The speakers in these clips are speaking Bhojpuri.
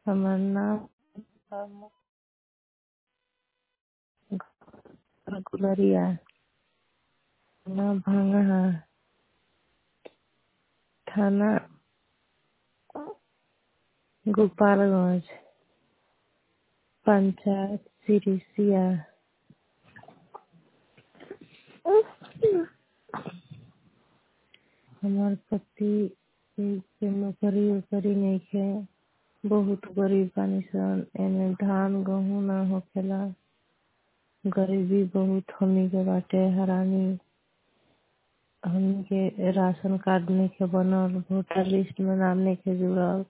हमर नाम गुलरिया नाम भांगहा थाना गोपालगंज पंचायत सिरिसिया हमार पति के नौकरी ओकरी नइखे बहुत गरीब बानी सन एमे धान गेहूं ना होखेला गरीबी बहुत हमनी के बाटे हरानी हमनी के राशन कार्ड नइखे बनल वोटर लिस्ट में नाम नइखे जुड़ल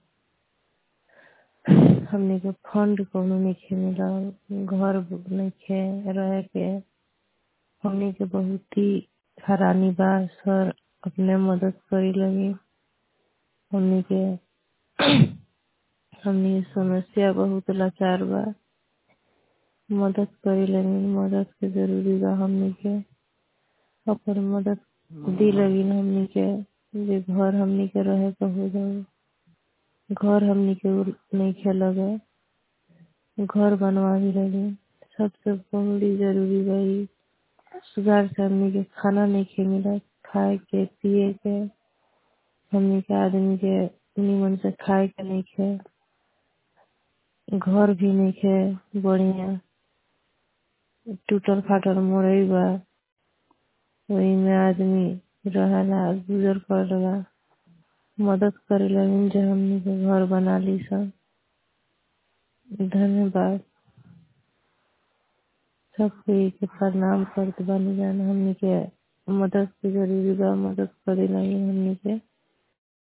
हमनी के फंड कौनो नइखे मिलल घर नइखे रहे के हमनी के बहुत ही हरानी बा सर अपने मदद करी लगी हमनी के हमनी के समस्या बहुत लाचार बा मदद करे लगी मदद के जरूरी बा हमनी के अपन मदद दी लगी हमनी के जे घर हमनी के रहे के हो जाए घर हमनी के नइखे लगे घर बनवा भी लगी सबसे बहुत ही जरूरी बा ई सुधार से हमनी के खाना नइखे मिलत खाए के पिए के हमनी के आदमी के निमन से खाए के नइखे घर भी नइखे बढ़िया टूटल फाटल मरई बा ओही में आदमी रहेला गुजर करेला मदद करे लगिन जे हमनी के घर बना ली सन धन्यवाद सब कोई के प्रणाम करत बानी जान हमनी के मदद के जरूरी बा मदद करे लगिन हमनी के